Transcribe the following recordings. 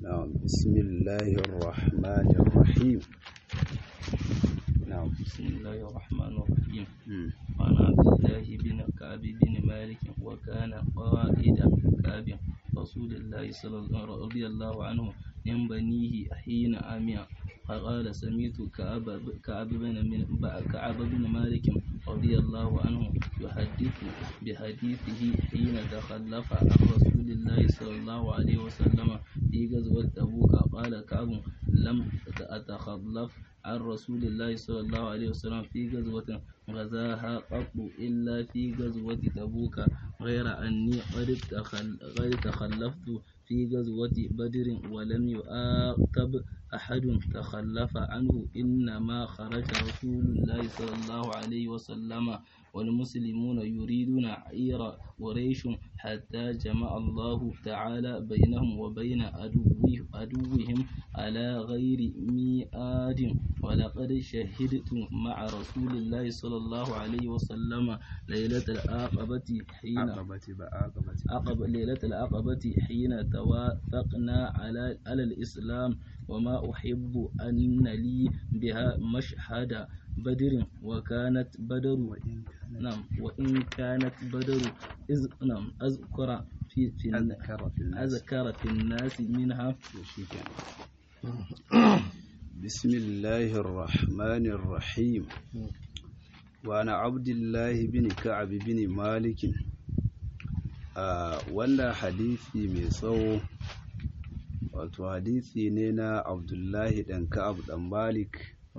نعم بسم الله الرحمن الرحيم نعم بسم الله الرحمن الرحيم مم. عن عبد الله بن كعب بن مالك وكان قائد كعب رسول الله صلى الله رضي الله عنه من بنيه حين عمي فقال سمعت كعب كعب بن من كعب بن مالك رضي الله عنه يحدث بحديثه حين تخلف عن رسول الله صلى الله عليه وسلم في غزوة تبوك قال كعب لم أتخلف عن رسول الله صلى الله عليه وسلم في غزوة غزاها قط إلا في غزوة تبوك غير أني قد تخل- قد تخلفت في غزوة بدر ولم يعاقب أحد تخلف عنه إنما خرج رسول الله صلى الله عليه وسلم والمسلمون يريدون عير قريش حتى جمع الله تعالى بينهم وبين عدوه- عدوهم على غير ميعاد ولقد شهدت مع رسول الله صلى الله عليه وسلم ليلة العقبة حين عقبة بعقبة عقب ليلة العقبة حين توافقنا على على الإسلام وما أحب أن لي بها مشهد بدر وكانت بدر وإن كان نعم وإن كانت بدر إذ نعم أذكر في في الن- أذكر في الناس أذكر في الناس منها شكرا. بسم الله الرحمن الرحيم وأنا عبد الله بن كعب بن مالك آه wannan hadisi mai tsawo wato hadisi ne na abdullahi ɗan ka'ab ɗan malik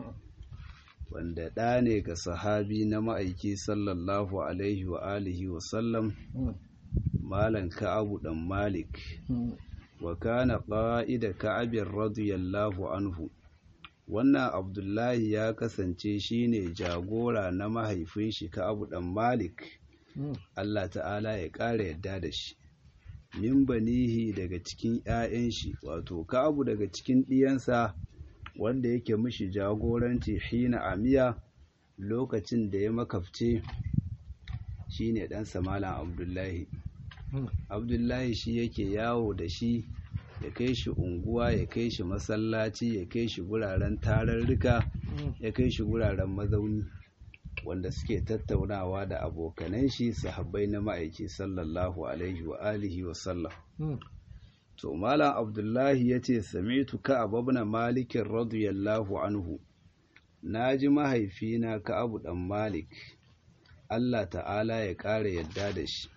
wanda ɗa ne ga sahabi na ma'aiki sallallahu alaihi wa alihi wa sallam malan ka'abu ɗan malik wa kana ƙa'ida ka'abin radiyallahu anhu wannan abdullahi ya kasance shine jagora na mahaifin shi ka'abu ɗan malik Allah ta'ala ya ƙara yadda da shi min banihi daga cikin 'ya'yan shi wato ka'abu daga cikin ɗiyansa wanda yake mishi jagoranci hina amiya lokacin da ya makafce shine ɗansa malam abdullahi abdullahi shi yake yawo da shi ya kai shi unguwa ya kai shi masallaci ya kai shi guraren tararruka ya kai shi guraren mazauni wanda suke tattaunawa da abokanan shi sahabbai na ma'aiki sallallahu alaihi wa alihi wa sallam to malam abdullahi ya ce sami'tu ka'ab ibn malik radiyallahu anhu naji mahaifina ka'ab dan malik Allah ta'ala ya ƙara yadda da shi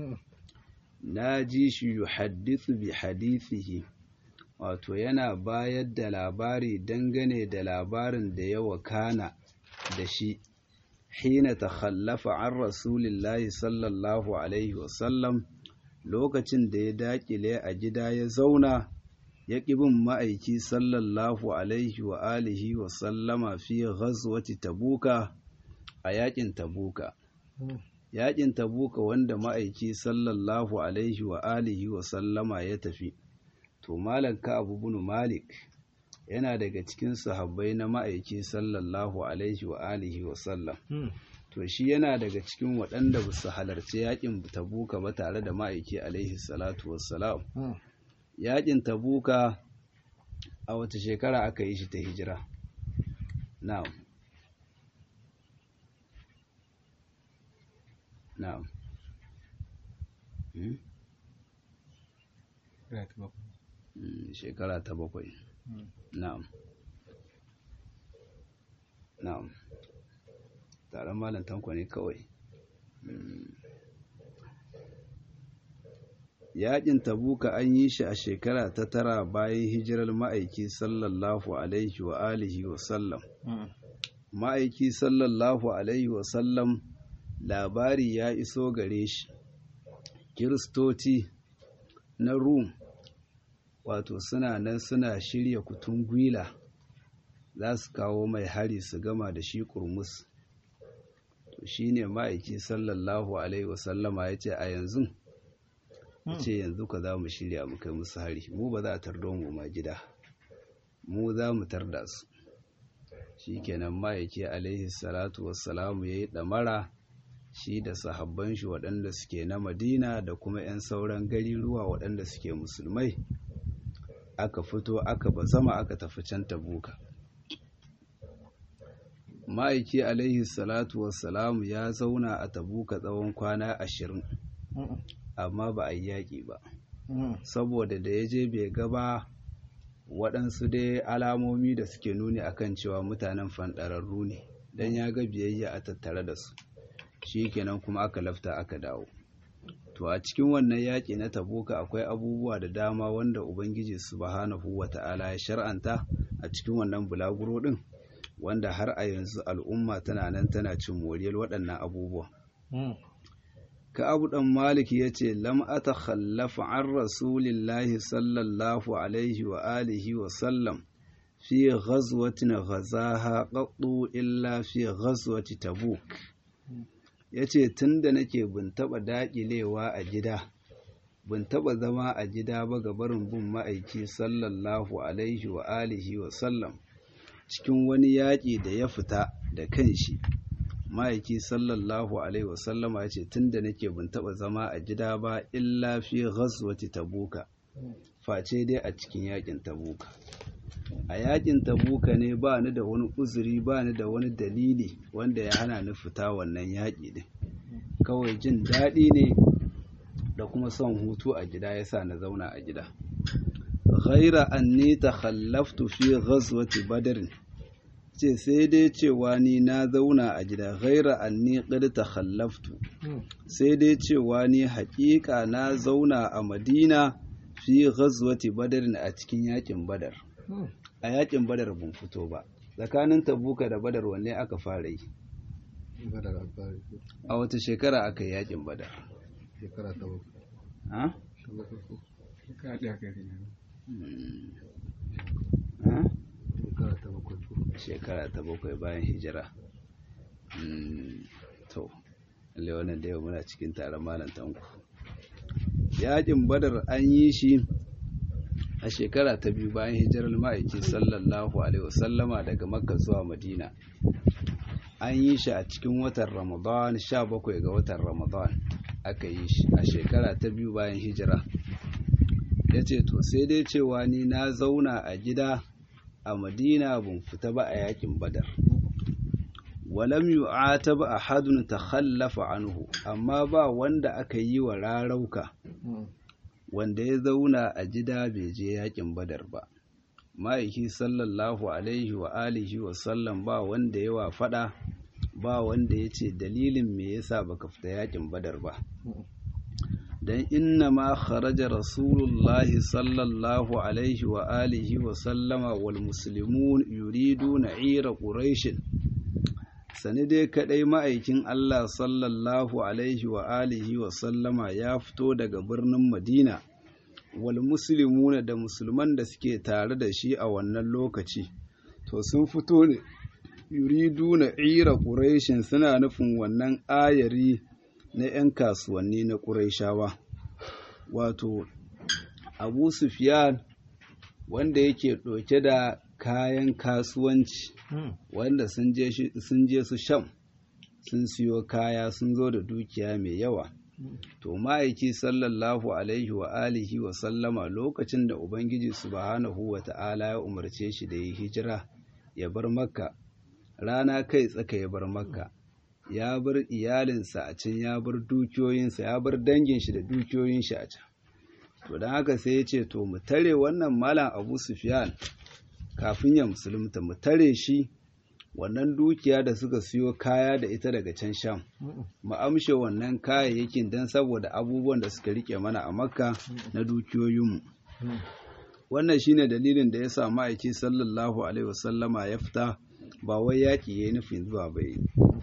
na ji shi yuhaddithu bi hadithihi wato yana bayar da labari dangane da labarin da ya wakana da shi hina takhallafa an rasulillahi sallallahu alaihi wasallam lokacin da ya dakile a gida ya zauna ya bin ma'aiki sallallahu alaihi wa alihi wa sallama fi ghazwati tabuka a yakin tabuka yakin tabuka wanda ma'aiki sallallahu alaihi wa alihi wa sallama ya tafi to malam abu bin malik yana daga cikin sahabbai na ma'aiki sallallahu alaihi wa alihi wa sallam to shi yana daga cikin waɗanda ba su halarci yakin tabuka ba tare da ma'aiki alaihi salatu wassalam yakin tabuka a wata shekara aka yi shi ta hijira na'am na'am Hmm? Mm, shekara ta bakwai na'am na'am taron malam tanko ne kawai Mm. yaƙin tabuka an yi shi a shekara ta tara bayan hijirar ma'aiki sallallahu alaihi wa alihi wa sallam ma'aiki sallallahu alaihi wa sallam labari ya iso gare shi kiristoci na rum wato suna nan suna shirya kutun gwila za su kawo mai hari su gama da shi kurmus to shi ne ma'aiki sallallahu alaihi wasallama ya ce a yanzu ya ce yanzu ka za mu shirya mu kai musu hari mu ba za a tardo mu ma gida mu za mu tarda su shi kenan ma'aiki alaihi salatu wassalamu ya yi ɗamara shi da sahabban shi waɗanda suke na madina da kuma 'yan sauran gari ruwa waɗanda suke musulmai aka fito aka bazama aka tafi can tabuka ma'aiki alaihi salatu wassalamu ya zauna a tabuka tsawon kwana ashirin amma ba a yi yaƙi ba saboda da ya je bai gaba waɗansu dai alamomi da suke nuni akan cewa mutanen fanɗararru ne don ya ga biyayya a tattare da su shi kenan kuma aka lafta aka dawo to a cikin wannan yaƙi na tabuka akwai abubuwa da dama wanda ubangiji subhanahu wata'ala ya shar'anta a cikin wannan bulaguro ɗin wanda har a yanzu al'umma tana nan tana cin moriyar waɗannan abubuwa ka abu ɗan malik ya ce lam ata khallafa an rasulillahi sallallahu alaihi wa alihi wa sallam fi ghazwatin ghazaha qattu illa fi ghazwati tabuk yace tunda nake bin taba daƙilewa a gida bin taba zama a gida ba ga barin bin ma'aiki sallallahu alaihi wa alihi wa sallam cikin wani yaƙi da ya fita da kanshi ma'aiki sallallahu alaihi wasallama ya ce tun da nake bin taɓa zama a gida ba illa fi ghazwati tabuka face dai a cikin yaƙin tabuka a yaƙin tabuka ne ba ni da wani uzuri ba ni da wani dalili wanda ya hana ni fita wannan yaƙi din kawai jin daɗi ne da kuma son hutu a gida yasa na zauna a gida ghaira anni takhallaftu fi ghazwati badr ce sai dai cewa ni na zauna a gida ghaira anni qad takhallaftu sai dai cewa ni haƙiƙa na zauna a Madina fi ghazwati badr a cikin yakin badar a yakin badar ban fito ba tsakanin tabuka da badar wanne aka fara yi a wata shekara aka yi yakin badar shekara ta bakwai ha shekara ɗaya kai ha shekara ta bakwai shekara ta bakwai bayan hijira to lalle wannan da yau muna cikin taron malam tanku yakin badar an yi shi a shekara ta biyu bayan hijirar ma'aiki sallallahu alaihi wasallama daga makka zuwa madina an yi shi a cikin watan ramadan 17 ga watan ramadan aka yi shi a shekara ta biyu bayan hijira ya ce to sai dai cewa ni na zauna a gida a madina ban fita ba a yakin badar walam yu'atab ahadun takhallafa anhu amma ba wanda aka yi wa rarauka wanda ya zauna a gida bai je yakin badar ba ma'aiki sallallahu alaihi wa alihi wa sallam ba wanda ya wa fada ba wanda ya ce dalilin me yasa baka fita yakin badar ba dan inna ma kharaja rasulullahi sallallahu alaihi wa alihi wa sallama wal muslimun yuriduna ira quraish sani dai kadai ma'aikin Allah sallallahu alaihi wa alihi wa sallama ya fito daga birnin Madina wal muslimuna da musulman da suke tare da shi a wannan lokaci to sun fito ne yuriduna ira quraishin suna nufin wannan ayari na 'yan kasuwanni na ƙuraishawa wato abu sufyan wanda yake ɗauke da kayan kasuwanci wanda sun je su sham sun siyo kaya sun zo da dukiya mai yawa to ma'aiki sallallahu alaihi wa alihi wa sallama lokacin da ubangiji subhanahu wa ta'ala ya umarce shi da yi hijira ya bar makka rana kai tsaka ya bar makka ya bar iyalinsa a can ya bar dukiyoyinsa ya bar dangin shi da dukiyoyin shi a can to don haka sai ya ce to mu tare wannan malam abu sufyan kafin ya musulunta mu tare shi wannan dukiya da suka siyo kaya da ita daga can sham mu amshe wannan kayayyakin don saboda abubuwan da suka rike mana a makka na dukiyoyinmu wannan shine dalilin da ya sa ma'aiki sallallahu alaihi wasallama ya fita ba wai yaƙi ya yi nufin zuwa bai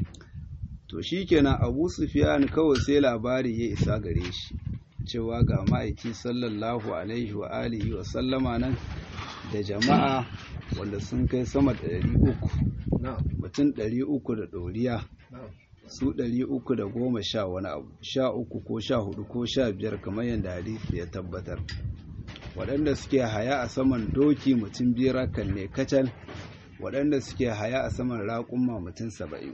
to shi kenan abu sufiyan kawai sai labari ya isa gare shi cewa ga ma'aiki sallallahu alaihi wa alihi wa sallama nan da jama'a wanda sun kai sama da ɗari uku mutum ɗari uku da ɗoriya su ɗari uku da goma sha wani abu sha uku ko sha hudu ko sha biyar kamar yadda hadisi ya tabbatar waɗanda suke haya a saman doki mutum biyar hakan ne kacal waɗanda suke haya a saman raƙumma mutum saba'in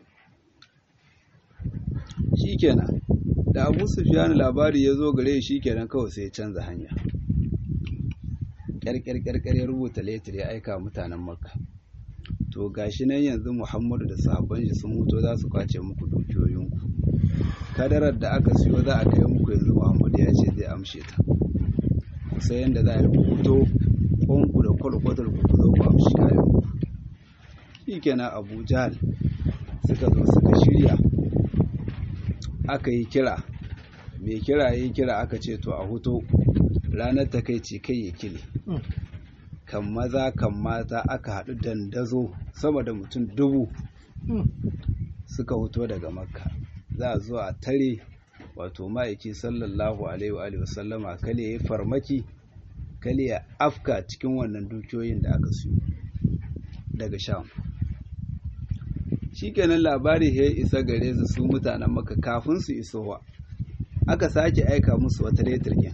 shi kenan da abu sufiyan labari ya zo gare shi kenan kawai sai ya canza hanya ƙyarƙyarƙyar ya rubuta letter ya aika mutanen makka to gashi nan yanzu muhammadu da sahabban shi sun mutu za su kwace muku dukiyoyinku kadarar da aka siyo za a kai muku yanzu muhammadu ya ce zai amshe ta sai yadda za a yi fito ƙonku da kwalkwatar ku zo ku amshi kayan ku shi kenan abu jahal suka zo suka shirya aka yi kira mai kira ya yi kira aka ce to a huto ranar ta kai ce kai ya kile kan maza kan mata aka haɗu dandazo sama da mutum dubu suka huto daga makka za a zo a tare wato ma'aiki sallallahu alaihi wa sallama kale ya farmaki kale ya afka cikin wannan dukiyoyin da aka siyo daga sham shikenan labari ya isa gare su su mutanen maka kafin su isowa aka sake aika musu wata letirgin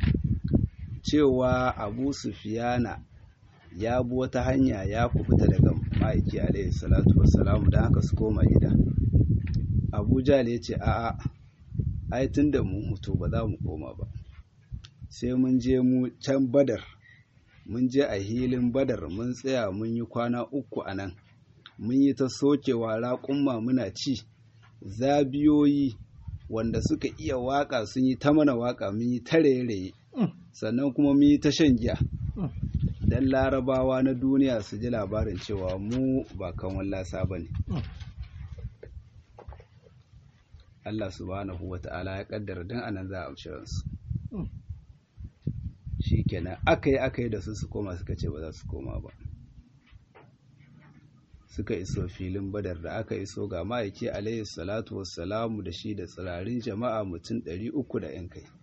cewa abu sufiyana ya bi wata hanya ya kubuta daga ma'aiki alaihi salatu wassalamu don haka su koma gida abu jal ya ce a'a ai tun da mun hutu ba za mu koma ba sai mun je mu can badar mun je a hilin badar mun tsaya mun yi kwana uku a nan mun yi ta sokewa raƙumma muna ci zabiyoyi wanda suka iya waƙa sun yi ta mana waƙa mun yi ta raye-raye sannan kuma mun yi ta shan giya don larabawa na duniya su ji labarin cewa mu ba kan wallasa ba ne Allah subhanahu wa ta'ala ya kaddara don anan za a amshi ransu shi kenan aka yi aka yi da su su koma suka ce ba za su koma ba suka iso filin badar da aka iso ga ma'aiki alayhi salatu wassalamu da shi da tsirarin jama'a mutum ɗari uku da ‘yan kai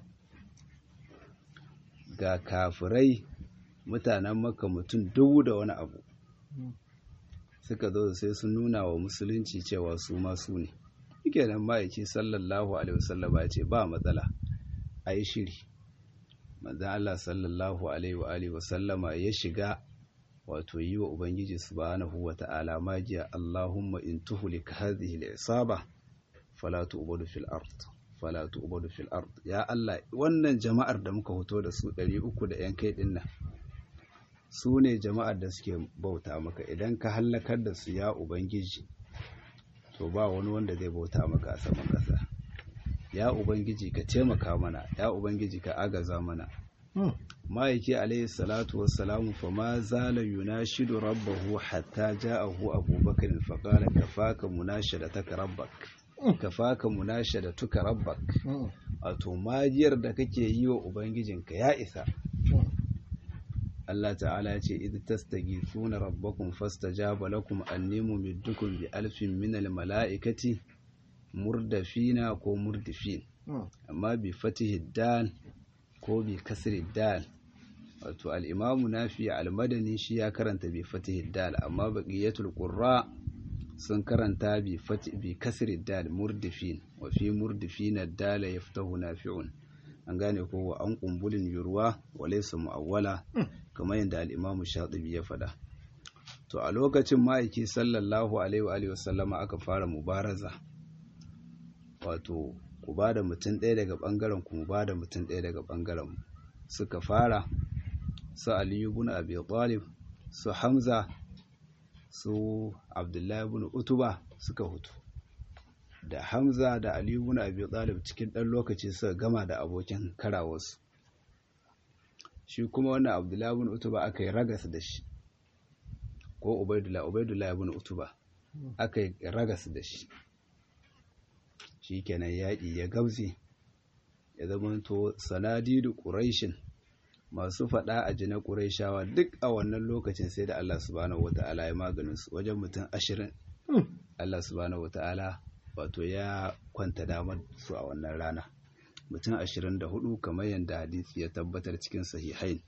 ga kafirai mutanen maka mutum dubu da wani abu suka zo sai sun nuna wa musulunci cewa su masu ne yake nan ma'aiki sallallahu alaihi wasallama ya ce ba matsala a yi shiri manzan Allah sallallahu alaihi wasallama ya shiga wato yi wa Ubangiji subhanahu wa ta'ala magiya Allahumma in tuhlik hadhihi al-isaba fala tu'budu fil ard fala tu'budu fil ard ya Allah wannan jama'ar da muka hoto da su 300 da yan kai dinnan su ne jama'ar da suke bauta maka idan ka hallakar da su ya Ubangiji to ba wani wanda zai bauta maka a saman ƙasa ya Ubangiji ka taimaka mana ya Ubangiji ka agaza mana ma'aiki alaihi salatu wassalamu fa ma zala yunashidu rabbahu hatta ja'ahu abubakar fa qala kafaka munashadataka rabbak kafaka munashadatuka rabbak wato majiyar da kake yi wa ubangijinka ya isa Allah ta'ala ya ce idh tastaghithuna rabbakum fastajaba lakum anni mumiddukum bi alfin minal mala'ikati murdafina ko murdifin amma bi fatihi dal ko bi kasri dal wato al'imamu nafi al-madani shi ya karanta bi fatihi dal amma baqiyatul qurra sun karanta bi fati bi kasri dal murdifin wa fi murdifin ad-dal yaftahu nafi'un an gane ko wa an kumbulin yurwa wa laysa mu'awwala kamar yadda al-imamu shatibi ya faɗa to a lokacin ma'aiki sallallahu alaihi wa alihi wasallama aka fara mubaraza wato ku ba da mutum ɗaya daga ɓangaren ku mu ba da mutum ɗaya daga ɓangaren mu suka fara su aliyu bin abi talib su hamza su abdullahi bin utuba suka hutu da hamza da aliyu bin abi talib cikin ɗan lokaci suka gama da abokin karawarsu shi kuma wannan abdullahi bin utuba aka yi ragas da shi ko ubaidullah ubaidullah bin utuba aka yi ragas da shi shi kenan yaƙi ya gabze ya zamanto sanadidu ƙuraishin masu faɗa a jina ƙuraishawa duk a wannan lokacin sai da Allah subhanahu wata'ala ya maganin su wajen mutum ashirin Allah subhanahu wata'ala wato ya kwanta damar su a wannan rana mutum ashirin da hudu kamar yadda hadisi ya tabbatar cikin sahihain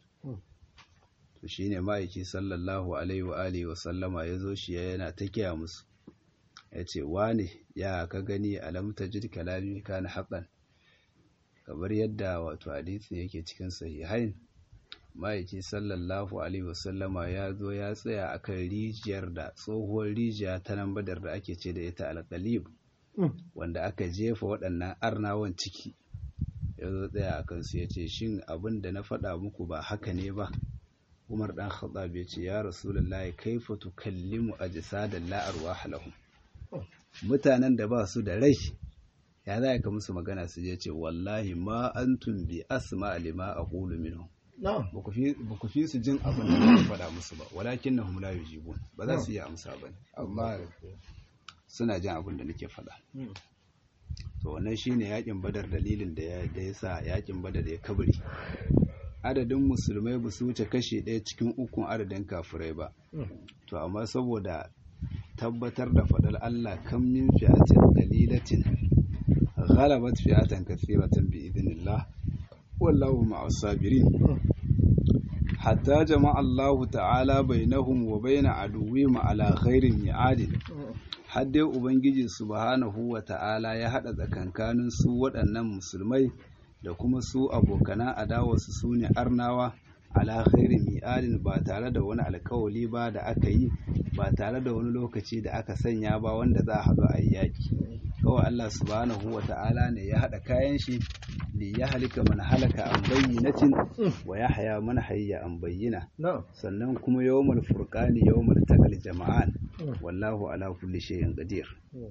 to shine ma'aiki sallallahu alaihi wa alihi wa sallama ya zo shi yana ta kiya musu ya ce wane ya ka gani alam tajid kalami kana haqqan kamar yadda wato hadisi yake cikin sahihain ma'aiki sallallahu alaihi wasallama ya zo ya tsaya akan rijiyar da tsohuwar rijiya ta nan badar da ake ce da ita alƙalib wanda aka jefa waɗannan arnawan ciki ya zo tsaya a kansu ya ce shin abin da na faɗa muku ba haka ne ba umar dan khattab ya ce ya rasulullahi kaifa tukallimu ajsadan la arwah lahum mutanen da ba su da rai ya za ka musu magana su je ce wallahi ma antum bi asma lima aqulu minhum ba ku fi su jin abin da na faɗa musu ba walakin na la yujibun ba za su yi amsa ba ne amma suna jin abin da nake faɗa to wannan shine yakin badar dalilin da ya sa yakin badar ya kabari adadin musulmai ba su wuce kashe ɗaya cikin ukun adadin kafirai ba to amma saboda tabbatar da faɗar Allah kan min fi'atin qalilatin ghalabat fi'atan kathiratan bi idnillah wallahu ma'as sabirin hatta jama'a Allah ta'ala bainahum wa bain aduwwihim ala khairin mi'adin har dai ubangiji subhanahu wa ta'ala ya hada tsakankanin su waɗannan musulmai da kuma su abokanan adawarsu su ne arnawa ala khairin mi'adin ba tare da wani alkawali ba da aka yi ba tare da wani lokaci da aka sanya ba wanda za a haɗu a yi yaƙi kawai Allah subhanahu wa ta'ala ne ya haɗa kayan shi li ya halika man halaka an bayyinatin wa ya haya man hayya an bayyina sannan kuma yawmal furqani yawmal taqal jama'an wallahu ala kulli shay'in qadir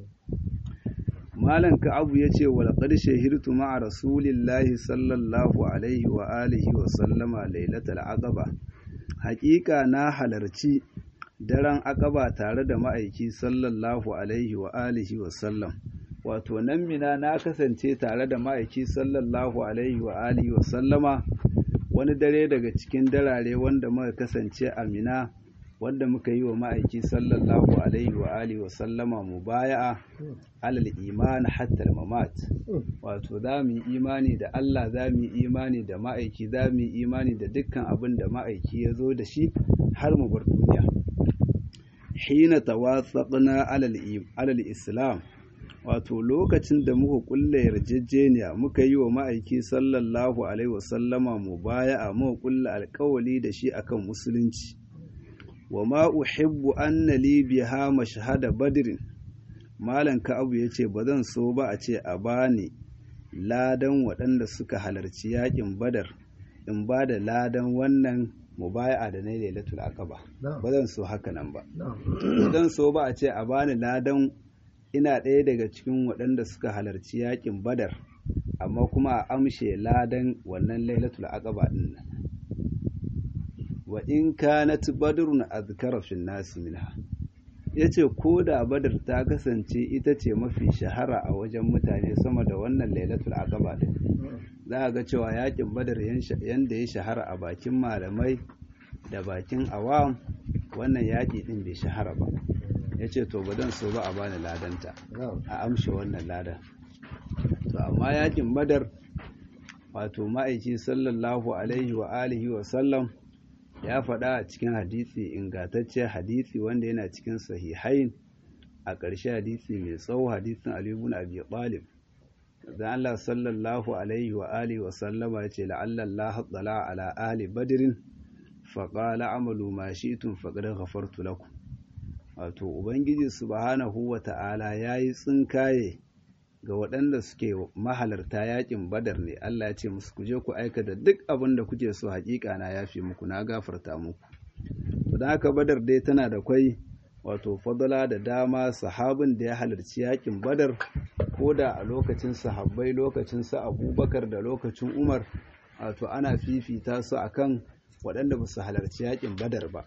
malam ka'abu ya ce wa laqad shahirtu ma'a rasulillahi sallallahu alaihi wa alihi wa sallama lailatul aqaba haƙiƙa na halarci daren aqaba tare da ma'aiki sallallahu alaihi wa alihi wa sallam wato nan mina na kasance tare da ma'aiki sallallahu alaihi wa alihi wa sallama wani dare daga cikin darare wanda muka kasance a mina wanda muka yi wa ma'aiki sallallahu alaihi wa alihi wa sallama mubaya'a alal iman hatta mamat wato za mu yi imani da Allah za mu yi imani da ma'aiki za mu yi imani da dukkan abin da ma'aiki ya zo da shi har mu bar duniya hina tawassaqna alal alal islam wato lokacin da muka kulle yarjejeniya muka yi wa ma'aiki sallallahu alaihi wa sallama mubaya'a muka kulle alkawali da shi akan musulunci wa ma uhibbu anna li biha mashhada badrin malam ka'abu yace ba zan so ba a ce a bani ladan waɗanda suka halarci yakin badar in ba da ladan wannan mubaya'a da na lailatul aqaba ba zan so haka nan ba zan so ba a ce a bani ladan ina ɗaya daga cikin waɗanda suka halarci yakin badar amma kuma a amshe ladan wannan lailatul aqaba din nan wa in kanat badrun azkara fi nasi minha yace ko da badar ta kasance ita ce mafi shahara a wajen mutane sama da wannan lailatul aqaba din za a ga cewa yakin badar yanda ya shahara a bakin malamai da bakin awam wannan yaki din bai shahara ba yace to ba dan so ba a bani ladanta a amshe wannan ladan to amma yakin badar wato ma'aiki sallallahu alaihi wa alihi wa sallam ya faɗa a cikin hadisi ingantacce hadisi wanda yana cikin sahihain a ƙarshe hadisi mai tsawo hadisin Ali ibn Abi Talib dan Allah sallallahu alaihi wa alihi wa sallama yace la'alla Allah tsala ala ali badrin fa qala amalu ma shi'tum faqad ghafartu lakum wato ubangiji subhanahu wa ta'ala yayi tsinkaye ga waɗanda suke mahalarta yakin badar ne Allah ya ce musu ku je ku aikata duk abin da kuke so hakika na yafe muku na gafarta muku to dan haka badar dai tana da kwai wato fadala da dama sahabin da ya halarci yakin badar ko da a lokacin sahabbai lokacin sa abubakar da lokacin umar wato ana fifita su akan waɗanda ba su halarci yakin badar ba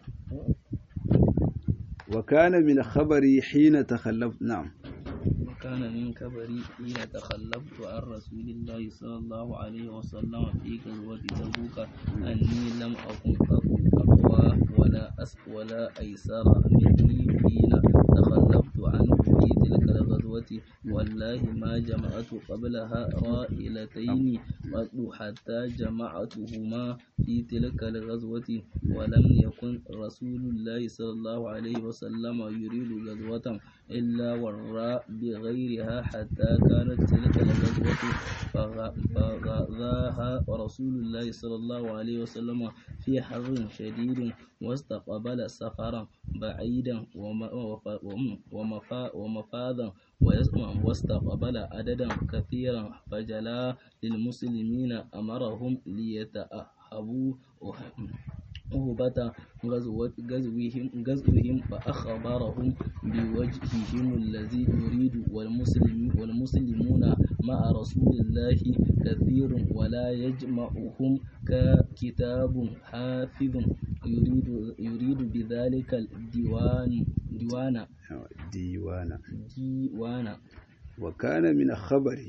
wa kana min khabari hina takhallaf na'am كان من كبري حين تخلفت عن رسول الله صلى الله عليه وسلم في غزوة تبوك أني لم أكن أقوى ولا أس ولا أيسر مني حين تخلفت عنه في تلك الغزوة والله ما جمعت قبلها رائلتين قد حتى جمعتهما في تلك الغزوة ولم يكن رسول الله صلى الله عليه وسلم يريد غزوة إلا وراء بغيرها حتى كانت تلك الغزوة فغذاها رسول الله صلى الله عليه وسلم في حر شديد واستقبل سفرا بعيدا ومفادا واستقبل عددا كثيرا فجلا للمسلمين أمرهم ليتأهبوا عقوبة غزوة غزوهم غزوهم فأخبرهم بوجههم الذي يريد والمسلم والمسلمون مع رسول الله كثير ولا يجمعهم ككتاب حافظ يريد يريد بذلك الديوان ديوان diwana ديوان wa kana min khabari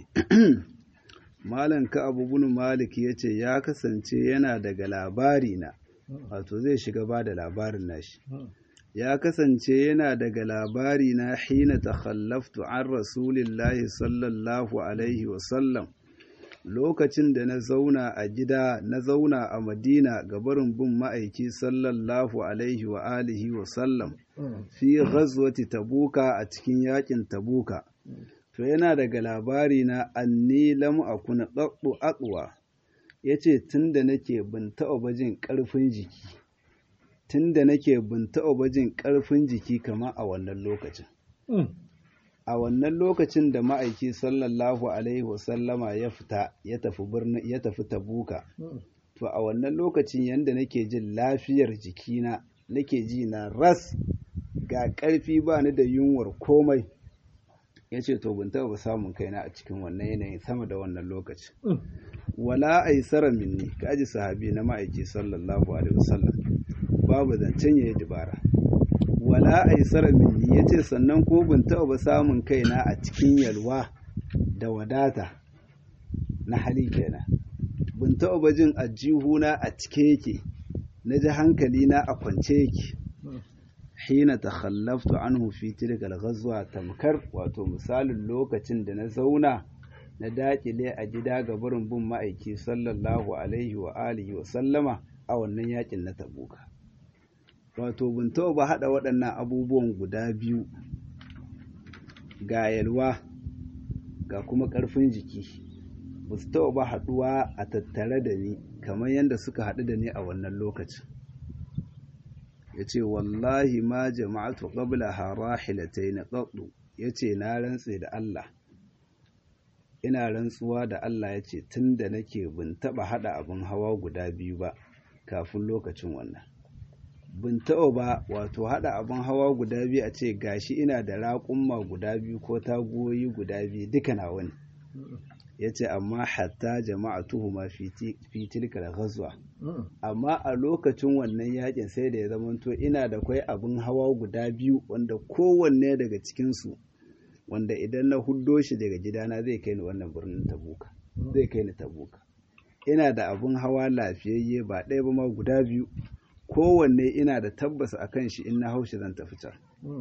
malan ka abu bin malik yace ya kasance yana daga labari na wato zai shiga ba da labarin nashi ya kasance yana daga labari na hina takhallaftu an rasulillahi sallallahu alaihi wasallam lokacin da na zauna a gida na zauna a madina ga barin bin ma'aiki sallallahu alaihi wa alihi wasallam fi ghazwati tabuka a cikin yakin tabuka to yana daga labari na anni lam akuna qaddu aqwa yace tunda nake bin taɓa bajin ƙarfin jiki tunda nake bin taɓa bajin ƙarfin jiki kamar a wannan lokacin a wannan lokacin da ma'aiki sallallahu alaihi wasallama ya fita ya tafi birnin ya tafi tabuka to a wannan lokacin yanda nake jin lafiyar jikina nake ji na ras ga ƙarfi ba ni da yunwar komai ya ce to bin taɓa samun kaina a cikin wannan yanayin sama da wannan lokacin wala aisara minni kaji sahabi na ma'aiki sallallahu alaihi wasallam babu zancen yayi dubara wala aisara minni yace sannan ko bin taɓa samun kaina a cikin yalwa da wadata na hali kenan bin taɓa jin ajihuna a cike yake na ji hankali na a kwance yake hina takhallaftu anhu fi tilkal ghazwa tamkar wato misalin lokacin da na zauna na dakile a gida ga barin bin ma'aiki sallallahu alaihi wa alihi wa sallama a wannan yakin na tabuka wato bin ba hada waɗannan abubuwan guda biyu ga yalwa ga kuma ƙarfin jiki ba su ba haɗuwa a tattare da ni kamar yadda suka haɗu da ni a wannan lokacin ya ce wallahi ma jama'atu qabla harahilatai na qaddu ya ce na rantse da Allah ina rantsuwa da Allah ya ce tun da nake bin taɓa haɗa abin hawa guda biyu ba kafin lokacin wannan bin taɓa ba wato haɗa abin hawa guda biyu a ce gashi ina da raƙumma guda biyu ko tagoyi guda biyu duka na wani ya ce amma hatta jama'atuhu ma fi tilkal ghazwa amma a lokacin wannan yakin sai da ya zamanto ina da kwai abin hawa guda biyu wanda kowanne daga cikinsu wanda idan na huddo shi daga gidana zai kai ni wannan birnin tabuka zai kai ni tabuka ina da abin hawa lafiyayye ba ɗaya ba ma guda biyu kowanne ina da tabbas a kan shi in na haushi zan tafi can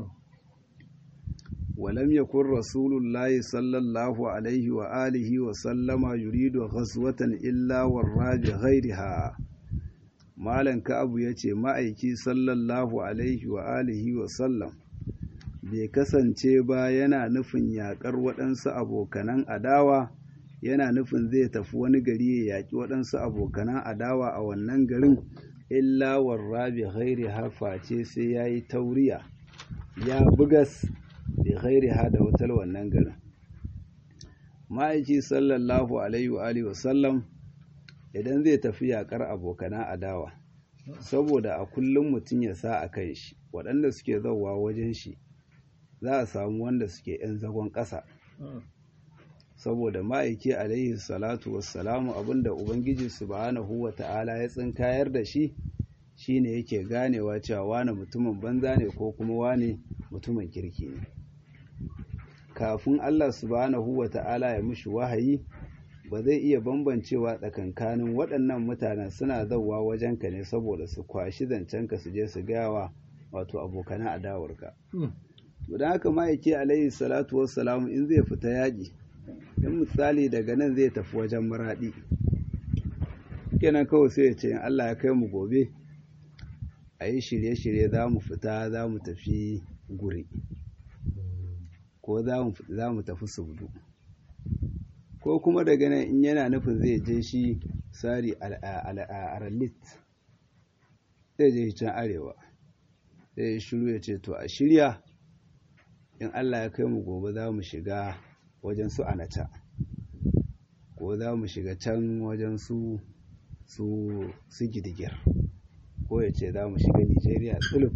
ولم يكن رسول الله صلى الله عليه وآله وسلم يريد غزوة إلا ورى بغيرها malan ka'abu ya ce ma'aiki sallallahu alaihi wa alihi wa sallam bai kasance ba yana nufin yaƙar waɗansu abokanan adawa yana nufin zai tafi wani gari ya yaƙi waɗansu abokanan adawa a wannan garin illa warra bi ghairi face sai ya yi tauriya ya bugas bi ghairi da wutar wannan garin ma'aiki sallallahu alaihi wa alihi wasallam idan zai tafi yakar abokana adawa saboda a kullum mutum ya sa a kan shi waɗanda suke zauwa wajen shi za a samu wanda suke 'yan zagon ƙasa saboda ma'aiki alaihi salatu wassalamu abinda ubangiji subhanahu wa ta'ala ya tsinkayar da shi shine yake ganewa cewa wane mutumin banza ne ko kuma wane mutumin kirki ne kafin Allah subhanahu wa ta'ala ya mushi wahayi ba zai iya bambancewa tsakankanin waɗannan mutanen suna zauwa wajenka ne saboda su kwashi zancenka su je su gawa wato abokanan adawarka. To don haka ma'aiki alaihi salatu wassalamu in zai fita yaƙi, in misali daga nan zai tafi wajen maraɗi. Kenan kawai sai ya ce in Allah ya kai mu gobe, a yi shirye-shirye za mu fita za mu tafi guri. ko za mu tafi subdu ko kuma daga nan in yana nufin zai je shi sari aralit zai je can arewa zai shiru ya ce to a shirya in allah ya kai mu gobe za mu shiga wajen su anata ko za mu shiga can wajen su su gidigir ko ya ce za mu shiga nigeria tsulub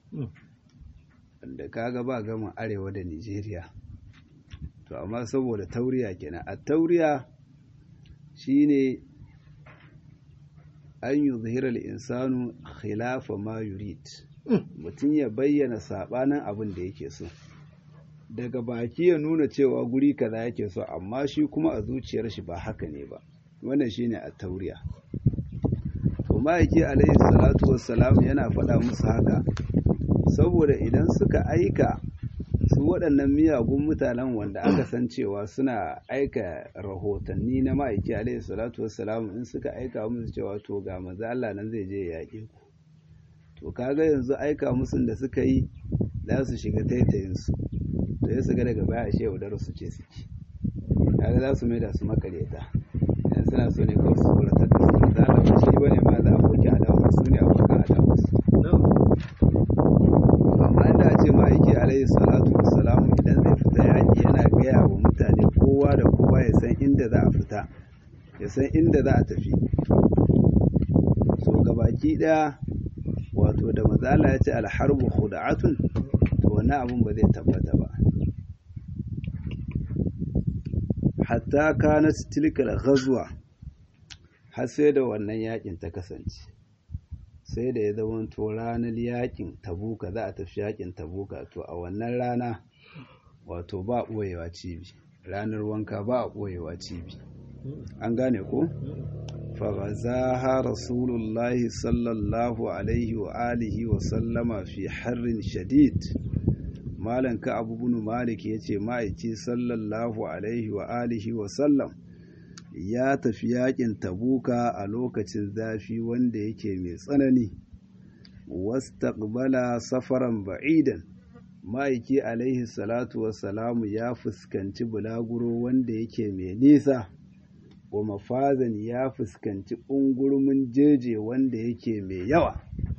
da kaga ba gama arewa da nigeria to amma saboda tauriya kenan a tauriya shine an yi zuhirar insanu khilafa ma yurid mutum ya bayyana sabanin abin da yake so daga baki ya nuna cewa guri kaza yake so amma shi kuma a zuciyar shi ba haka ne ba wannan shine a tauriya to ma'aiki alaihi salatu wassalam yana faɗa musu haka saboda idan suka aika su waɗannan miyagun mutanen wanda aka san cewa suna aika rahotanni na ma'aiki alaihi salatu wassalam in suka aika musu cewa to ga maza Allah nan zai je ya yaƙe ku to kaga yanzu aika musun da suka yi za su shiga taitayinsu to ya su ga daga baya ashe yaudar su ce suke kaga za su mai da su makareta idan suna so ne kawai su tsoratar da su za a ba shi bane ma za a boki adawa su ne abokan adawa su amma inda a ce ma'aiki alaihi salatu wassalamu idan zai fita yaƙi yana gaya wa mutane kowa da kowa ya san inda za a fita ya san inda za a tafi so gabaki ɗaya wato da mazala ya ce alharbu khuda'atun to wani abun ba zai tabbata ba hatta kanat tilkal ghazwa har sai da wannan yakin ta kasance sai da ya zama to ranar yakin tabuka za a tafi yakin tabuka to a wannan rana wato ba ɓoyewa cibi ranar wanka ba a ɓoyewa cibi an gane ko faghazaha rasulullahi sallallahu alaihi wa alihi wa sallama fi harrin shadid malan ka abu bin malik ya ce ma'aiki sallallahu alaihi wa alihi wa sallam ya tafi yakin tabuka a lokacin zafi wanda yake mai tsanani wastaqbala safaran ba'idan ma'aiki alaihi salatu wassalamu ya fuskanci bulaguro wanda yake mai nisa wa mafazan ya fuskanci ungurmin jeje wanda yake mai yawa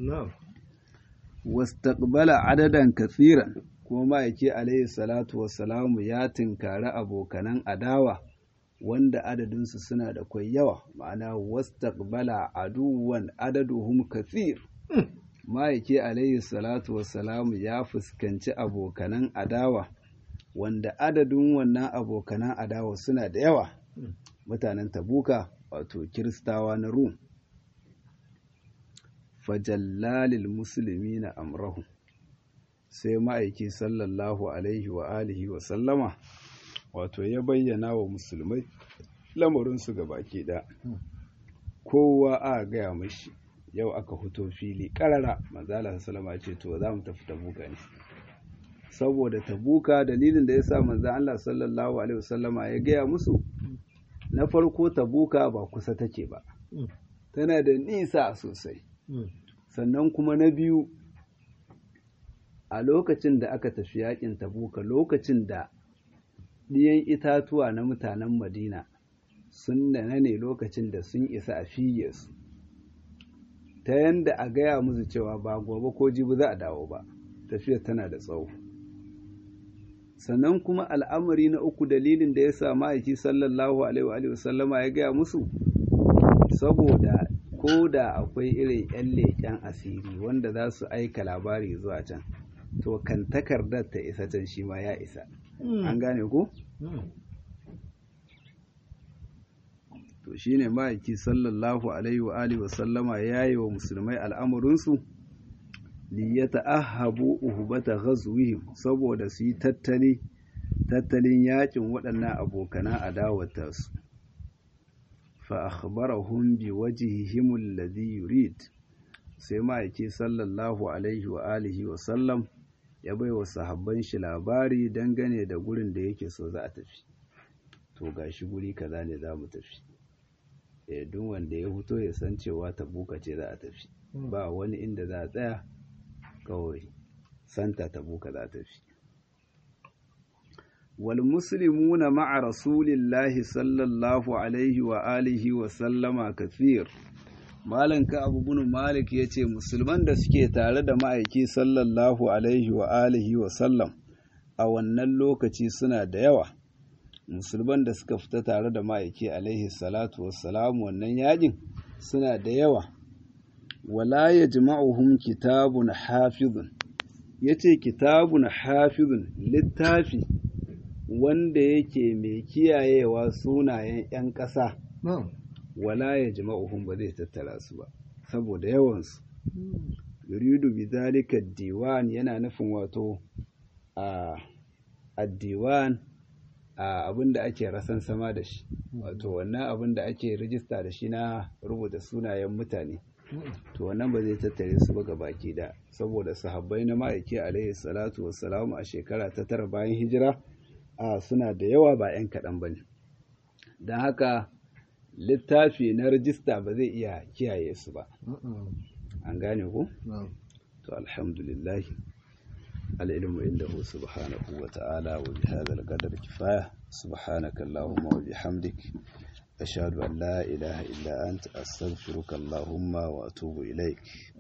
wastaqbala adadan kathiran kuma ma'aiki alaihi salatu wassalamu ya tinkari abokanan adawa wanda adadinsu suna da kwai yawa ma'ana wastaqbala aduwan adaduhum kathir ma'aiki alaihi salatu wassalamu ya fuskanci abokanan adawa wanda adadin wannan abokanan adawa suna da yawa mutanen tabuka wato kiristawa na rum fajallalil musulmi na amrahu sai ma'aiki sallallahu alaihi wa alihi wa sallama wato ya bayyana wa musulmai lamarinsu ga baki ɗaya kowa a gaya mashi yau aka fito fili ƙarara manzala sallama ce to za mu tafi tabuka ne saboda tabuka dalilin da ya sa manzan Allah sallallahu alaihi wasallama ya gaya musu na farko tabuka ba kusa take ba tana da nisa sosai sannan kuma na biyu a lokacin da aka tafi yakin tabuka lokacin da ɗiyan itatuwa na mutanen madina sun nana ne lokacin da sun isa a fiye su ta yanda a gaya musu cewa ba gobe ko jibi za a dawo ba tafiyar tana da tsawo sannan kuma al'amari na uku dalilin da ya sa ma'aiki sallallahu alaihi wa sallama ya gaya musu saboda ko da akwai irin 'yan leƙen asiri wanda za su aika labari zuwa can to kan takardar ta isa can shi ma ya isa an gane ko? to shine ma'aiki sallallahu alaihi wa alihi wa sallama ya yi wa musulmai al'amurinsu liyata ahabu uhubata ghazwihim saboda su yi tattali tattalin yakin waɗannan abokana adawata su fa akhbarahum bi wajhihim alladhi yurid sai ma'aiki sallallahu alaihi wa alihi wa sallam ya bai wa sahabban shi labari dangane da gurin da yake so za a tafi to gashi guri kaza ne za mu tafi eh duk wanda ya fito ya san cewa tabuka ce za a tafi ba wani inda za a tsaya kawai santa tabuka za a tafi wal muslimuna ma'a rasulillahi sallallahu alaihi wa alihi wa sallama kathir malam ka abu bin malik ya ce musulman da suke tare da ma'aiki sallallahu alaihi wa alihi wa sallam a wannan lokaci suna da yawa musulman da suka fita tare da ma'aiki alaihi salatu wassalam wannan yajin suna da yawa wala yajma'uhum kitabun hafizun yace kitabun hafizun littafi wanda yake mai kiyayewa sunayen 'yan ƙasa na'am wala yajma'uhum ba zai tattara su ba saboda yawansu yuridu bi zalika diwan yana nufin wato a addiwan a abin da ake rasan sama da shi wato wannan abin da ake rijista da shi na rubuta sunayen mutane to wannan ba zai tattare su ba ga baki da saboda sahabbai na ma'aiki alaihi salatu wassalamu a shekara ta tara bayan hijira a suna da yawa ba 'yan kaɗan ba ne don haka littafi na rijista ba zai iya kiyaye su ba an gane ku na'am to alhamdulillah العلم عنده سبحانه وتعالى وبهذا القدر كفاية سبحانك اللهم وبحمدك أشهد أن لا إله إلا أنت أستغفرك اللهم وأتوب إليك